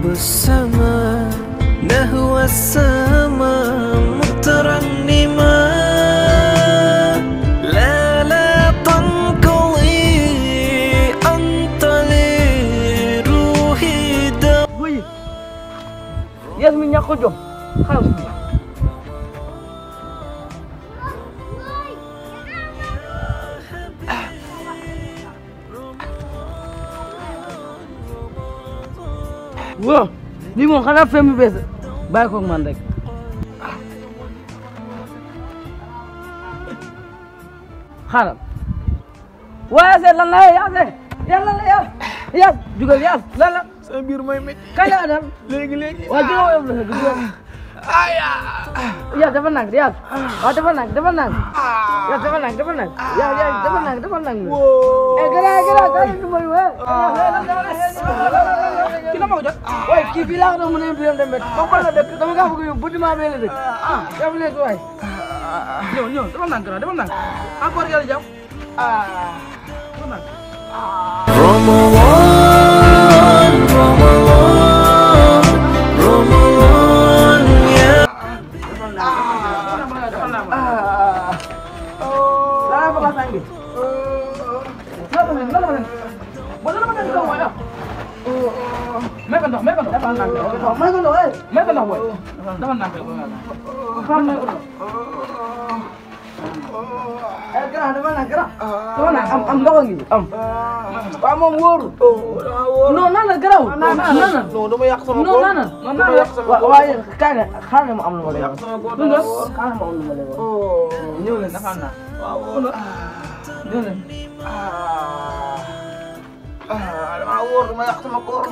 السماء نهوى السماء مترنما لا لا تنقضي أنت لروحي دواء Boy Yes mi ñàkk jom xaaral si waaw lii moom xanaa fem bu bees bàyyi koog man rek xaaral waaye seet lan la yaa seet yaa lan la yaa yaa jugal yaa lan la sa biir mooy métti kañ la dem léegi léegi waa jugal yow la jugal aya yaa dafa nang yaa waa dafa nang dafa nang yaa dafa nang dafa nang yaa yaa dafa nang dafa nang eh gara gara gara du moy wa ki la ma ko jot way kii fii laa ko doon mën a yóbbu dem bet ba ko la dëkk dama kaa bëgg yóbbu bâtiment bee la dëkk ah def leen ko waay ñëw ñëw dafa nang gara dafa nang encore yàlla jàmm dafa nang رمضان رمضان رمضان يا Lala ba kasang bi? Lala ba lala ba Wala naman ang gawa ya. May kandak, may kandak. May kandak eh. May kandak boy. Daman na. Kam na ko. Eh kira daman na kira. Daman na am am dawan gi. Am. Pa mo wor. No na na kira. Na na na. non dama yàq sama No bopp na na. No na dama na. yàq sama bopp Waaye kaane xaar ma am lu ma lay wax. sama bopp Dundos. Kaane ma am lu ma lay wax. oh Ñëw leen dafa na. waaw Ñëw leen. ah dama wóor dama yàq sama koor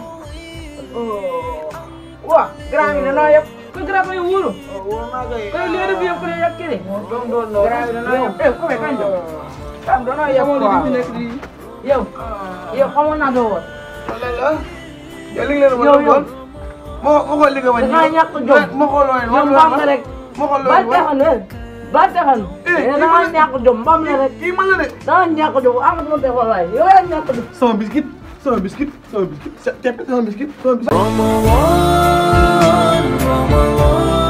Wah, gerang ini na yap. Ko gerang ko yung ulo. wóor naa koy Ko liya na biya ko na yak kiri. doon doon doon Gerang ini na yap. Eh, ko may kanjo. Kam do na yap ko. Yow. Yow xamo na do. la la yow li nga leen Yow, yow. ma ma xool li nga ma Da nga ñàkk jom. ma xool looy Yow mbam na rek. ma xool Ba looy taxan eh. Ba taxan. Eh, Eh, da nga ñàkk jom mbam na rek. kii man la de Da nga ñàkk jom. Amat mo te xolay. Yow ya ñàkk jom. sama biscuit sama biscuit sama biscuit tepp sama biscuit sama biscuit رمضان رمضان